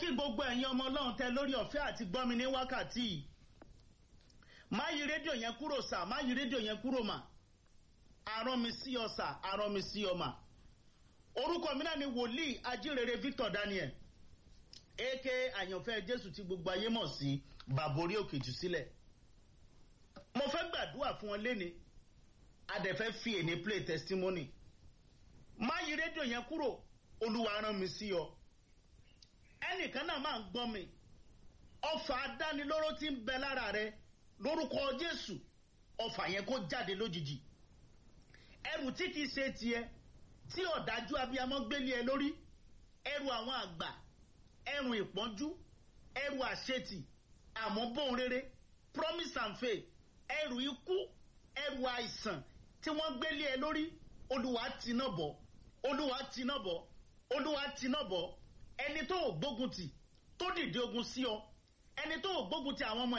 kí gbogbo ẹ̀yin ọmọ ọlọ́run tẹ lórí ọ̀fẹ́ àti gbọ́mi ní wákàtí yìí má yí rédíò yẹn kúrò sà má yí rédíò yẹn kúrò mà arán mi sí ọ sà arán mi sí ọ mà orúkọ mi náà ni wòlíì ajírere Victor Daniel aka àyànfẹ́ Jésù tí gbogbo ayé mọ̀ sí bàbá orí òkè jù sílẹ̀ mo fẹ́ gbàdúrà fún ọ léni adẹ̀fẹ́ fi èní play testimony má yí rédíò yẹn kúrò olúwa rán mi sí ọ ẹnìkan náà máa ń gbọ́ mi ọfà adánilóró tí ń bẹ lára rẹ lórúkọ Jésù ọfà yẹn kó jáde lójijì ẹrù tí kìí ṣe tiẹ̀ tí ọ̀dájú abiyamọ gbélé ẹ lórí ẹrù àwọn àgbà ẹrù ìpọ́njú ẹrù àṣetì àmọ́ bóun rere promise and faith ẹrù ikú ẹrù àìsàn tí wọ́n gbélé ẹ lórí olúwa tiná bọ̀ olúwa tiná bọ̀ olúwa tiná bọ̀ ẹni tó ò gbógun tì tó dìde ogun sí ọ ẹni tó ò gbógun tì àwọn ọmọ